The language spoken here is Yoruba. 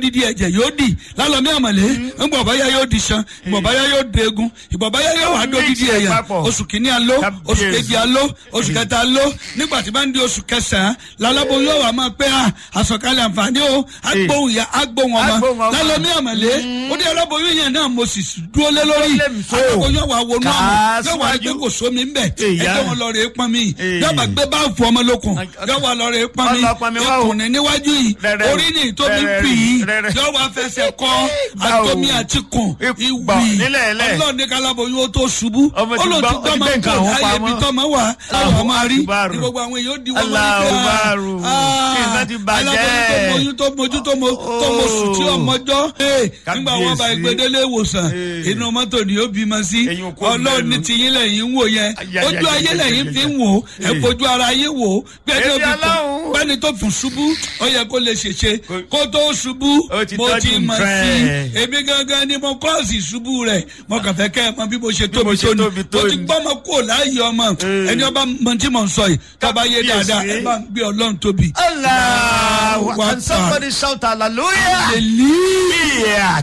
didi ẹ̀jẹ̀ yóò dì lálọ́mí àmàlẹ́ ńgbọ̀ báyà yóò di san ìgbọ̀ báyà yóò degun ìgbọ̀ báyà yóò wá dó didi Mix ẹ̀ ẹ̀yà papọ̀. oṣù kìíní aló oṣù kejì aló oṣù kẹta aló nígbà tí bá ń di oṣù kẹsàn-án lálábò yóò wá máa pẹ́ à àsọ̀kalẹ̀ àǹfààní o agbóhùn ya agbóhùn ọmọ Agbóhùn ọmọ. lálọ́mí àmàlẹ́ ó dé aláboyún yẹn náà mo sì dúró lé lórí Ó lé mi so. àgbóhùn yóò wá wọnú àmọ́ Kà á yóò wá síwájú. gbé kò sómi ńbẹ̀ Èyá. ẹgbẹ́ wọn lọ rè é pọn mi Èyí. yóò bá gbé báàfù ọmọ lókun yóò wá lọ rè é pọn mi Ọlọ pọn mi wá o. ìkùnrin níwájú yìí Rẹ̀rẹ̀ o. orí ni ìtómi Rẹ̀rẹ̀ pì í rẹ̀rẹ̀. yóò wá fẹsẹ̀ kọ́ Gbà o. àtomi àti kùn Ìgbà ìwì nílẹ̀ ẹlẹ̀. ọlọ́run ní kálábọ̀ yóò tó ṣubú Ọmọ ti olóòtú gbọ́- ó ti gbọ́mọ gbé nǹkan kò àwọn láyé pamọ́. ibi tọ́mọ wà Allahu àwọn máa rí Akbar. ní gbogbo àwọn èèyàn di wọ́n Allahu Akbar. Nǹkan ti bàjẹ́. aláboyún tó mojú tó mo tó mo sùn tí ọmọjọ́ nígbà wọn bá Kábíyèsí. ìgbédélé ìwòsàn Ee. inú mọ́tò ni ó bímọ sí Ẹ̀yin òkú ọlọ́run ní mẹ́nu. tiyín lẹ́yìn ń wò yẹn Ayayayaya. ojú ayé lẹ́yìn fi ń wò ó ẹ Ee. fojú ara yé wò ó gbẹ́ni ó Èmi fi kún Ọlọ́run. gbẹ́ni tó fún ṣubú ó yẹ kó lè ṣèṣe kó tó ṣubú Ó ti mo tọ́jú ti mọ̀ nǹkan sí ẹ̀. èmi gangan ni mo kọ́ọ̀sì ṣubú rẹ̀ mo kàn fẹ́ kẹ́ ẹ mọ bí mo ṣe tóbi mo ṣe tó ni tóbi tó mo ti ni. gbọ́ ọmọ kúrò láàyè ọmọ Ee. ẹni ọba mọ tí mo ń sọ yìí tọ́ba yé Kábíyèsí. dáadáa ẹ bá ń gbé ọlọ́run tóbi. Allah, Allahu and somebody shout hallelujah. hallelujah. Yeah.